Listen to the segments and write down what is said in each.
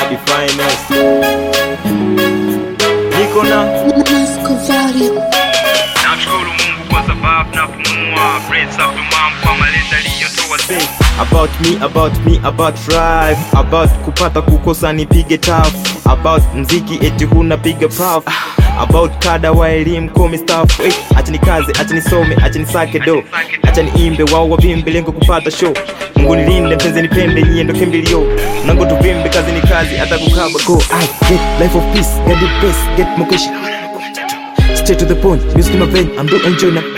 the finest. Niko na Nasco Volume. Namshukuru Mungu kwa sababu napumua, breath up mom kwa malezi aliyotoa say about me about me about life about kupata kukosa nipige taf about mziki eti huna piga paf about kada wa elimu komi staff hey, acha nikaze acha nisome acha nisake do acha niimbe wao wavimbe lengo kupata show mungu nilinde mpenzi nipende nyie ndo kimbilio nango tuvimbe kazi ni kazi hata kukaba go I get life of peace get the best get mokeshi straight to the point music in my vein I'm doing enjoy na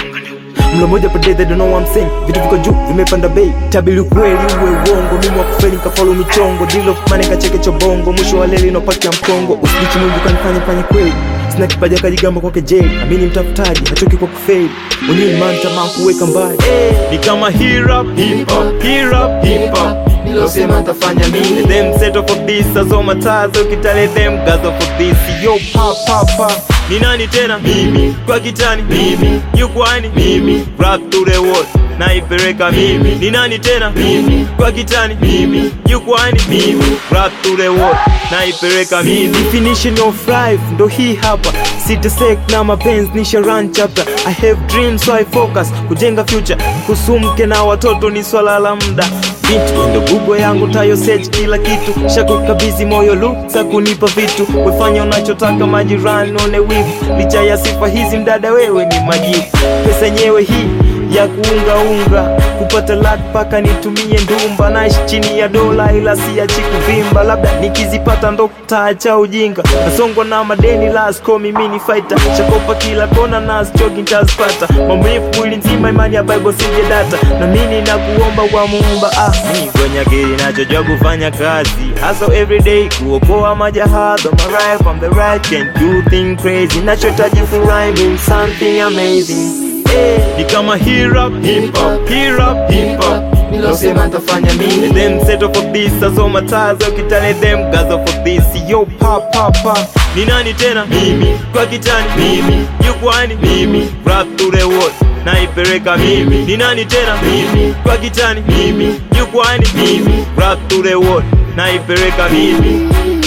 mlo moja per day they don't know what I'm saying vitu viko juu vimepanda bei tabili ukweli uwe uongo mimi wa kufeli nikafollow michongo deal of money kacheke chobongo mwisho wa leli inopaki ya mkongo usibichi mwingi kanifanya fanye kweli sina kipaja kajigamba kwake jeli amini mtafutaji hachoki kwa kufeli mwenyewe man tamaa kuweka mbali ni kama hip hop hip hop hip hop hip hop nilosema nitafanya mimi them set up for this azoma tazo kitale them gazo for this yo pa pa pa ni nani tena mimi kwa kitani mimi yukwani mimi rap to the world naipeleka mimi ni nani tena mimi kwa kitani mimi yukwani mimi rap to the world naipeleka mimi definition of life ndo hii hapa sitasek na mapenzi nisha run chapter i have dreams so i focus kujenga future kusumke na watoto ni swala la muda vitu ndo google yangu tayo search kila kitu shakukabidhi moyo luksa kunipa vitu wefanya unachotaka majirani one wivu licha ya sifa hizi mdada wewe ni majivu pesa yenyewe hii ya kuungaunga kupata lak paka nitumie ndumba naishi chini ya dola ila siachi kuvimba labda nikizipata ndo kutaacha ujinga nasongwa na madeni lasko mimi ni fighter chakopa kila kona na chogi ntazipata maumivu mwili nzima imani ya bible sije data na mimi na kuomba kwa muumba ah mi kwenye akili nachojua kufanya kazi hustle everyday kuokoa majahazi on my right from the right can do thing crazy nachotaji furahi mean something amazing ni kama hip hop hip hop hip hop hip hop nilosema nitafanya mimi them set up for this asoma tazo kitale them gazo for this yo pa pa pa ni nani tena mimi kwa kitani mimi jukwani mimi rap to the world naipeleka mimi ni nani tena mimi kwa kitani mimi jukwani mimi rap to the world naipeleka mimi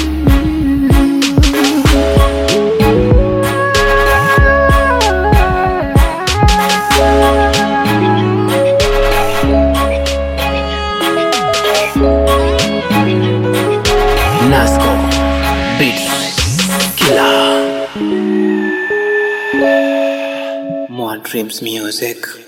Nasco Beats Killer More Dreams Music